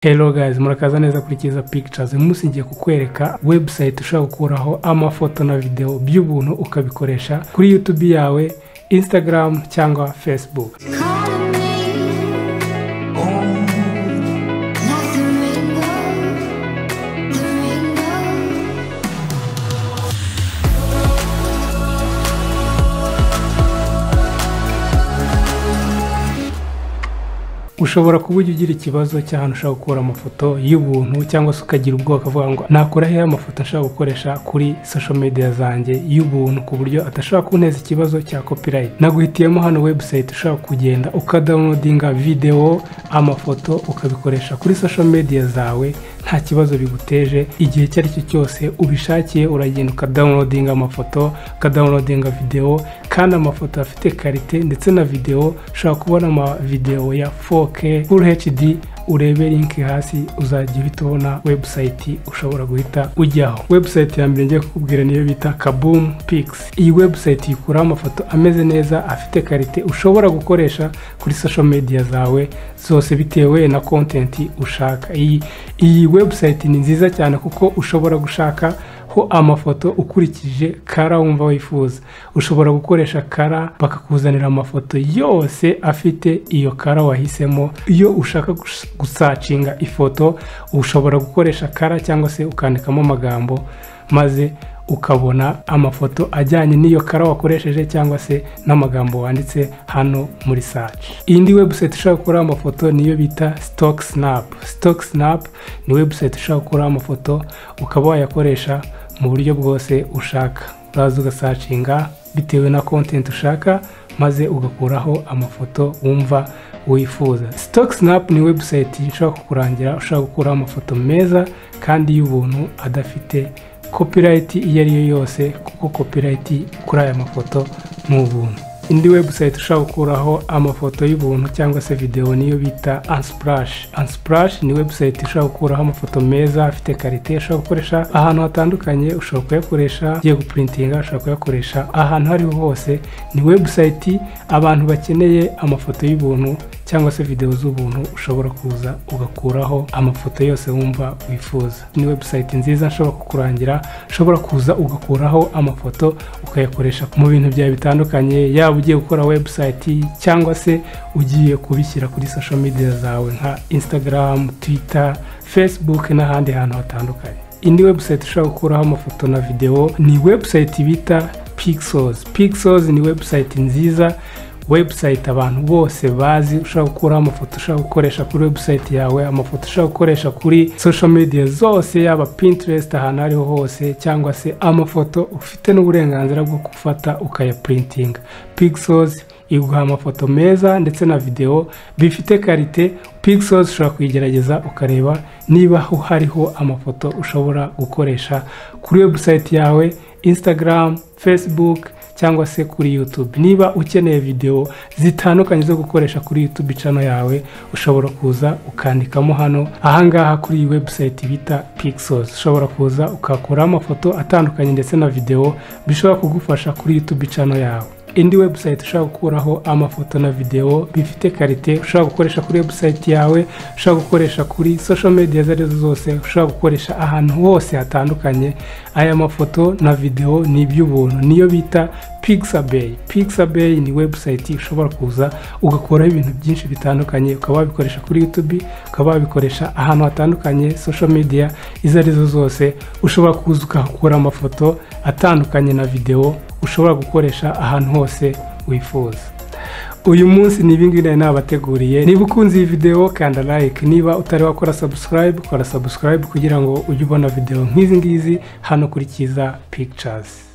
Hello guys murakaza neza kuri Kiza Pictures munsi ngiye kukwereka website ushobora gukuraho amafoto na video by'ubuntu ukabikoresha kuri YouTube yawe Instagram cyangwa Facebook Calling me, like the rainbow, the rainbow. ushobora kuba ujya ugira ikibazo cy'ahantu ushaka gukura amafoto y'ubuntu cyangwa se ukagira ubwoba ukavuga ngo nakora hehe amafoto ashaka gukoresha kuri social media zanjye y'ubuntu ku buryo adashobora kunteza ikibazo cya copyright naguhitiyemo hano website ushaka kugenda ukadownloadinga video amafoto ukabikoresha kuri social media zawe nta kibazo biguteje igihe icyo ari cyo cyose ubishakiye uragenda ukadownloadinga amafoto ukadownloadinga video kandi amafoto afite karite ndetse na video ushobora kubona amavideo ya 4K Full HD urebe link hasi uzajya uhita ubona website ushobora guhita ujyaho website ya mbere ngiye kukubwira niyo bita kaboom pix iyi website ikuraho amafoto ameze neza afite karite ushobora gukoresha kuri social media zawe zose bitewe na content ushaka iyi iyi website ni nziza cyane kuko ushobora gushaka ho amafoto ukurikije kara wumva wifuza ushobora gukoresha kara bakakuzanira amafoto yose afite iyo kara wahisemo iyo ushaka gus- gusacinga ifoto ushobora gukoresha kara cyangwa se ukandikamo amagambo maze ukabona amafoto ajyanye n'iyo kara wakoresheje cyangwa se n'amagambo wanditse hano muri search indi website ushobora gukuraho amafoto niyo bita stock snap stock snap ni website ushobora gukuraho amafoto ukaba wayakoresha mu buryo bwose ushaka uraza ugasacinga bitewe na content ushaka maze ugakuraho amafoto wumva wifuza stock snap ni website ishobora kukurangira ushobora gukuraho amafoto meza kandi y'ubuntu adafite copyright iyo ari yo yose kuko copyright kuri aya mafoto ni ubuntu indi website ushobora gukuraho amafoto y'ubuntu cyangwa se videwo niyo bita unsplash unsplash ni website ushobora gukuraho amafoto meza afite karite ushobora gukoresha ahantu hatandukanye ushobora kuyakoresha ugiye guprintinga ushobora kuyakoresha ahantu aho ariho hose ni website abantu bakeneye amafoto y'ubuntu cyangwa se videwo z'ubuntu ushobora kuza ugakuraho amafoto yose wumva wifuza ni website nziza nshobora kukurangira ushobora kuza ugakuraho amafoto ukayakoresha mu bintu byawe bitandukanye yaba ugiye gukora website cyangwa se ugiye kubishyira kuri social media zawe nka instagram twitter facebook n'ahandi hantu hatandukanye indi website ushobora gukuraho amafoto na videwo ni website bita pixels pixels ni website nziza website abantu bose bazi ushobora gukuraho amafoto ushobora gukoresha kuri website yawe amafoto ushobora gukoresha kuri social media zose yaba pinterest ahantu aho ariho hose cyangwa se amafoto ufite n'uburenganzira bwo gufata ukayaprintinga pixels iguha amafoto meza ndetse na videwo bifite karite pixels ushobora kuyigerageza ukareba niba ho hariho amafoto ushobora gukoresha kuri website yawe instagram facebook cyangwa se kuri YouTube niba ukeneye video zitandukanye zo gukoresha kuri YouTube channel yawe ushobora kuza ukandikamo hano ahangaha kuri iyi website bita Pixels ushobora kuza ukakuraho amafoto atandukanye ndetse na video bishobora kugufasha kuri YouTube channel yawe indi website ushobora gukuraho amafoto na video bifite karite ushobora gukoresha kuri website yawe ushobora gukoresha kuri social media izo ari zo zose ushobora gukoresha ahantu hose hatandukanye aya mafoto na video ni iby'ubuntu niyo bita pixabay pixabay ni website ushobora kuza ugakuraho ibintu byinshi bitandukanye ukaba wabikoresha kuri youtube ukaba wabikoresha ahantu hatandukanye social media izo ari zo zose ushobora kuza ukahakura amafoto atandukanye na video ushobora gukoresha ahantu hose wifuza uyu munsi ni ibingibi nari nabateguriye niba ukunze iyi video kanda like niba utari wakora subscribe kora subscribe kugira ngo ujye ubona video nk'izi ngizi hano kuri Kiza Pictures